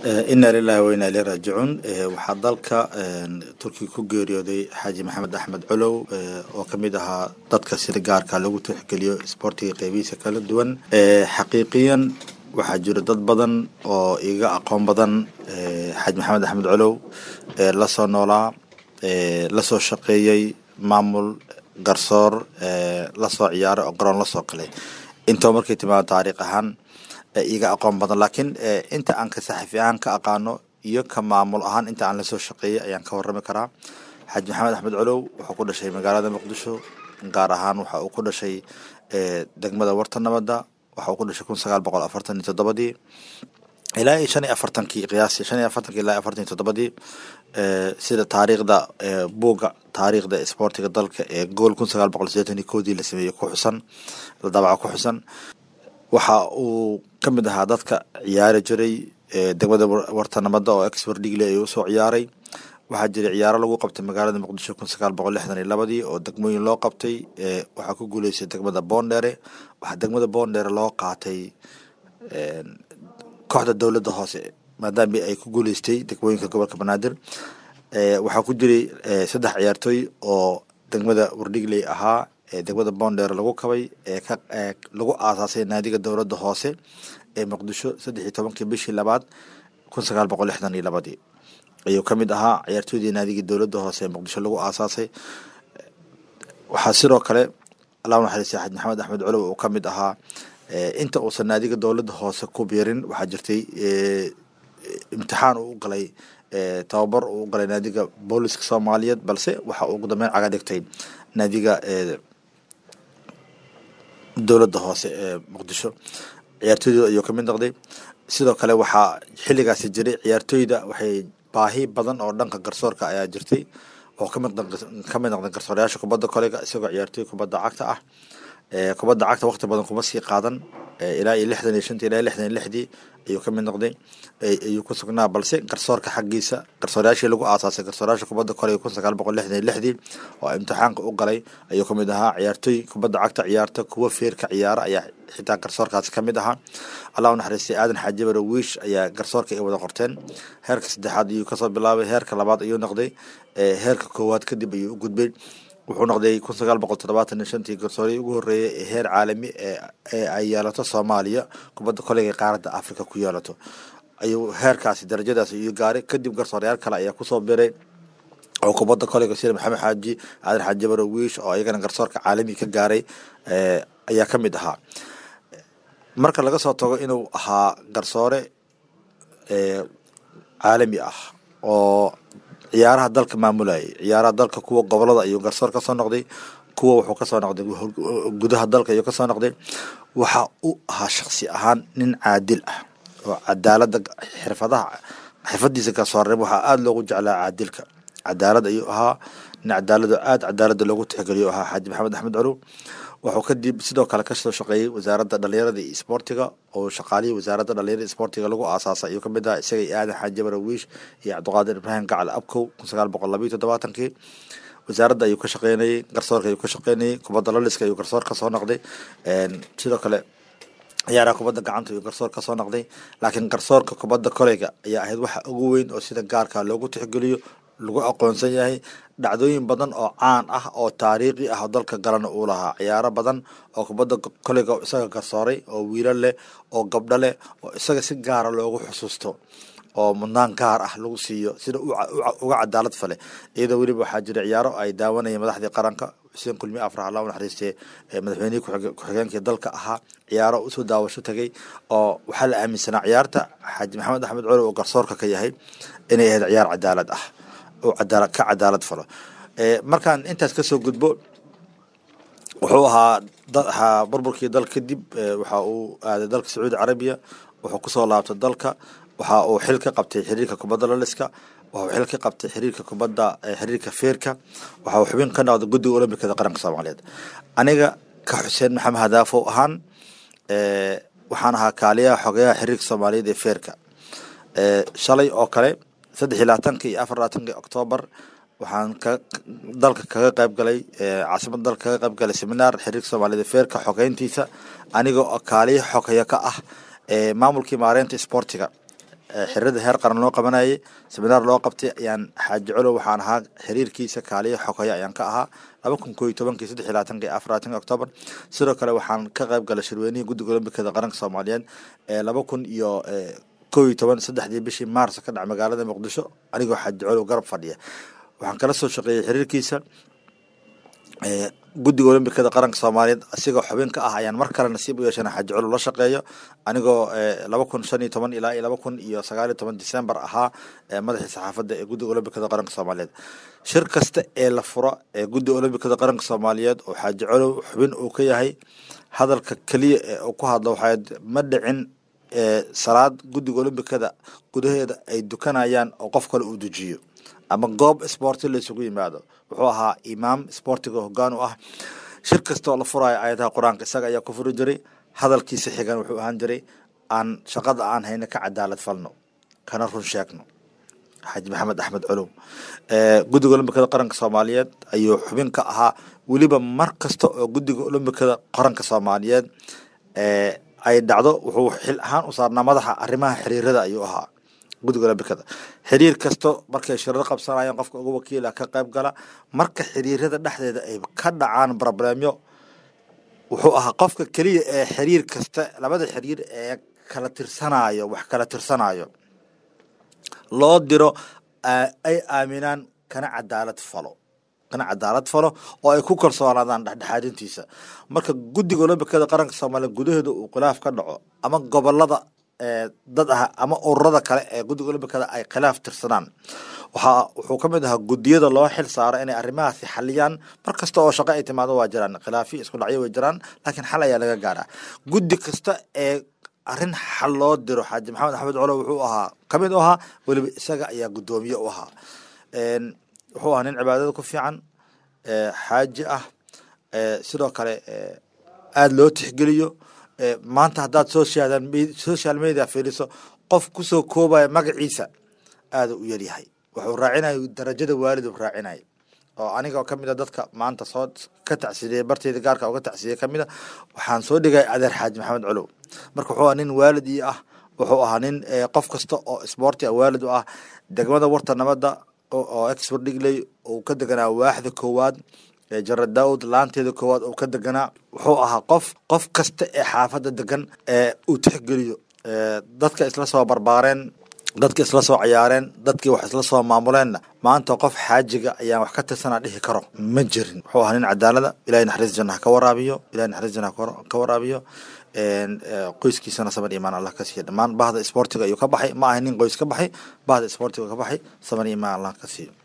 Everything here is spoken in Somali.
ina lilahi wa ina ileyhi raajicuun waxaa dalka turkiga ku geeriyooday xaaji maxamed axmed colow oo kamid ahaa dadka sida gaarka lagu tixgeliyo isboortiga qeybihiisa kala duwan xaqiiqiyan waxaa jira dad badan oo iga aqoon badan xaaji maxamed axmed colow lasoo noolaa lasoo shaqeeyey maamul garsoor lasoo ciyaaray oo garoon lasoo galay intoo markay timaado taariikh ahaan iga aqoon badan laakiin inta aan ka saxafi ahaan ka aqaano iyo ka maamul ahaan inta aan lasoo shaqeeyey ayaan ka warrami karaa xaaji maxamed axmed colow wuxuu ku dhashay magaalada muqdisho gaar ahaan waxa uu ku dhashay degmada warta nabadda waxa uu ku dhashay kun sagaal boqol afartan iyo toddobadii ilaa iyo shan iyo afartankii qiyaastii shan iyo afartankii ilaa iyo afartan iyo toddobadii sida taariikhda buugga taariikhda isboortiga dalka ee gool kun sagaal boqol sideetan iyo koodii la sameeyey ku xusan la daabaca ku xusan waxa uu ka mid ahaa dadka ciyaari jiray degmada warta nabadda oo expert digle ay usoo ciyaaray waxaa jiray ciyaaro lagu qabtay magaalada muqdisho kun sagaal boqol lixdan iyo labadii oo degmooyin loo qabtay waxaa ku guuleystay degmada boondheere waxaa degmada boondheere loo qaatay kooxda dowladda hoose maadaama ay ku guuleystay degmooyinka gobolka banaadir waxaa ku jiray saddex ciyaartooy oo degmada wardhigley ahaa degmada boondheere lagu kabay ee ka lagu aasaasay naadiga dowladda hoose ee muqdisho saddex iyo tobankii bishii labaad kun sagaal boqol lixdan iyo labadii ayuu ka mid ahaa ciyaartooydii naadigii dowladda hoose ee muqdisho lagu aasaasay waxaa sidoo kale allah naxariistay xaaj maxamed axmed colow uu ka mid ahaa inta uusan naadiga dowladda hoose ku biirin waxaa jirtay imtixaan uu u galay tababar uu u galay naadiga booliska soomaaliyeed balse waxa uu ugu dambeyn caga dhigtay naadiga dowladda hoose ee muqdisho ciyaartooyda ayuu kamid noqday sidoo kale waxaa xilligaasi jiray ciyaartooyda waxay baahi badan oo dhanka garsoorka ayaa jirtay oo kamid kamid noqday garsoorayaasha kubadda kolega isagoo ciyaartooy kubadda cagta ah kubadda cagta waqti badan kuma sii qaadan ilaa iyo lixdan iyo shantii ilaa iyo lixdan iyo lixdii ayuu ka mid noqday ayuu ku sugnaa balse garsoorka xaggiisa garsoorayaashii lagu aasaasay garsoorayaasha kubadda kolega kun sagaal boqol lixdan iyo lixdii oo imtixaanka u galay ayuu ka mid ahaa ciyaartooy kubadda cagta ciyaarta kuwa feerka ciyaara ayaa xitaa garsoorkaasi ka mid ahaa allah u naxariistay aadan xaajibaro wiish ayaa garsoorka ay wada qorteen heerka saddexaad ayuu kasoo bilaabay heerka labaad ayuu noqday heerka koowaad kadib ayuu u gudbay wuxuu noqday kun sagaal boqol toddobaatan iyo shantii garsoorii ugu horreeyay ee heer caalami ee ay yeelato soomaaliya kubadda kolega ee qaaradda africa ku yeelato ayuu heerkaasi darajadaas ayuu gaaray kadib garsoorayaal kale ayaa kusoo biray oo kubadda kolega sida maxamed xaaji aadan xaaji baro wiish oo iyagana garsoorka caalami ka gaaray ayaa ka mid ahaa marka laga soo tago inuu ahaa garsoore caalami ah oo ciyaaraha dalka maamulayay ciyaaraha dalka kuwa gobolada ayuu garsoor kasoo noqday kuwa wuxuu kasoo noqday gudaha dalka ayuu kasoo noqday waxa uu ahaa shaksi ahaan nin caadil ah oo cadaalada xirfadaha xirfadiisa garsoornimo waxaa aada loogu jeclaa caadilka cadaalad ayuu ahaa nin cadaalado aada cadaalada loogu tixgeliyo ahaa xaaji maxamed axmed colow wuxuu kadib sidoo kale kasoo shaqeeyey wasaaradda dhalinyarada iyo isboortiga oo shaqaalihii wasaaradda dhalinyarada isboortiga lagu aasaasay ayuu kamid ahaa isaga iyo aadan xaaji barawiish iyo cabdiqaadir ibraahim gacal abkow kun sagaal boqol labayo toddobaatankii wasaaradda ayuu ka shaqeynayey garsoorka ayuu ka shaqeynayey kubadda laliska ayuu garsoor kasoo noqday sidoo kale ciyaaraha kubadda gacanta ayuu garsoor kasoo noqday laakiin garsoorka kubadda koleyga ayaa ahayd waxa ugu weyn oo sida gaarka loogu tixgeliyo lagu aqoonsan yahay dhacdooyin badan oo caan ah oo taariikhi ah oo dalka galana uu lahaa ciyaaro badan oo kubadda koleyga isaga garsooray oo wiilo leh oo gabdho leh oo isaga si gaara loogu xusuusto oo mudnaan gaar ah lagu siiyo sida uga cadaalad fale iyadoo weliba waxaa jira ciyaaro ay daawanayeen madaxdii qaranka xuseen kulmi afrax allah u naxariistee madaxweynihii ku-xigeenkii dalka ahaa ciyaaro usoo daawasho tagay oo waxaa la aaminsanaa ciyaarta xaaji maxamed axmed colow oo garsoorka ka yahay inay ahayd ciyaar cadaalad ah oo cadaala ka cadaalad falo markaan intaas kasoo gudbo wuxuu ahaa ahaa burburkii dal kadib waxa uu aaday dalka sacuudi carabiya wuxuu kusoo laabtay dalka waxa uu xil ka qabtay xiriirka kubadda laliska waxa uu xil ka qabtay xiriirka kubadda xiriirka feerka waxa uu xubin ka noqday guddiga olombikada qaranka soomaaliyeed aniga ka xuseen maxamed hadaafow ahaan waxaan ahaa kaaliyaha xogeyaha xiriirka soomaaliyeed ee feerka shalay oo kale saddex iyo labaatanka iyo afar labaatanka oktoobar waxaan ka dalka kaga qayb galay caasimada dalka kaga qayb galay seminaar xiriirka soomaaliyed feerka xogeyntiisa anigoo kaaliya xogeya ka ah maamulkii maareynta sportiga xiriirada heer qaran loo qabanayay seminaar loo qabtay ayaan xaaji colow waxaan ahaa xiriirkiisa kaaliyo xogaya ayaan ka ahaa laba kun koo iyo tobankii saddex iyo labaatanki afar labaatanki octoobar sidoo kale waxaan ka qayb galay shirweynihii guddiga olombikada qaranka soomaaliyeed ee laba kun iyo koo iyo toban saddexdii bishii maars ka dhac magaalada muqdisho anigoo xaaji colow garab fadhiya waxaan kala soo shaqeeyey xiriirkiisa guddiga olombikada qaranka soomaaliyeed asigoo xubin ka ah ayaan mar kale nasiib u yeeshana xaaji colow la shaqeeyo anigoo laba kun shan iyo toban ilaa iyo laba kun iyo sagaal iyo toban december ahaa madaxii saxaafadda ee guddiga olombikada qaranka soomaaliyeed shir kasta ee la furo ee guddiga olombikada qaranka soomaaliyeed oo xaaji colow xubin uu ka yahay hadalka keliya ee uu ku hadlo waxaa ma dhicin salaad guddiga olombikada gudaheeda ay dukanayaan oo qof kale uu dejiyo ama goob sporti la isugu yimaado wuxuu ahaa imaam sportiga hoggaan u ah shir kastoo la furayo ayadaha qur-aanka isaga ayaa ku furi jiray hadalkiisa xigan wuxuu ahaan jiray aan shaqada aan hayno ka cadaalad falno kana run sheegno xaaji maxamed axmed colow guddiga olombikada qaranka soomaaliyeed ayuu xubin ka ahaa weliba mar kasta oo guddiga olombikada qaranka soomaaliyeed ay dhacdo wuxuu xil ahaan u saarnaa madaxa arrimaha xiriirada ayuu ahaa guddiga olombikada xiriir kasto markay shirar qabsanayaan qofka uga wakiila ka qayb gala marka xiriirada dhexdeeda ay ka dhacaan broblemyo wuxuu ahaa qofka keliya ee xiriir kasta labada xiriir ee kala tirsanayo wax kala tirsanayo loo diro ay aaminaan kana cadaalad falo kana cadaalad falo oo ay ku kalsoonaadaan dhexdhexaadintiisa marka guddiga olombikada qaranka soomaaliya gudaheeda uu khilaaf ka dhaco ama gobolada dad ah ama ururada kale ee guddiga olombikada ay khilaaf tirsadaan waxaa wuxuu ka mid ahaa guddiyada loo xil saaro inay arrimahaasi xaliyaan mar kasta oo shaqo ay timaado waa jiraan khilaafiyo isku dhacyo way jiraan laakiin xal ayaa laga gaaraa guddi kasta ee arrin xal loo diro xaaji maxamed axmed colo wuxuu ahaa ka mid u ahaa weliba isaga ayaa guddoomiye u ahaa wuxuu ahaa nin cibaadada ku fiican xaaji ah sidoo kale aada loo tixgeliyo maanta haddaad social social media fiiriso qof kusoo koobaya magaciisa aada u yaryahay wuxuu raacinaya darajada waalid uu raacinaya oo anigoo kamid a dadka maanta soo ka tacsiiyey barteyda gaarka uga tacsiyey kamid a waxaan soo dhigay adeer xaaji maxamed colow marka wuxuu ahaa nin waalid ii ah wuxuu ahaa nin qof kasta oo sboorti a waalid u ah degmada warta nabadda oo expert dhigley uu ka deganaa waaxda koowaad jara daawud laanteeda koowaad uu ka deganaa wuxuu ahaa qof qof kasta ee xaafadda degan ee uu tixgeliyo dadka isla soo barbaareen dadka isla soo ciyaareen dadkii wax isla soo maamuleenna maanta qof xaajiga ayaan wax ka tirsanaa dhihi karo ma jirin wuxuu ahaa nin cadaalada ilahay naxariis jannaha ka waraabiyo ilahay naxariis jannaha ka waraabiyo qoyskiisana saban imaan allah ka siiyo dhammaan bahda sportiga ayuu ka baxay ma ahay nin qoys ka baxay bahda sportiga ka baxay saban imaan allah ka siiyo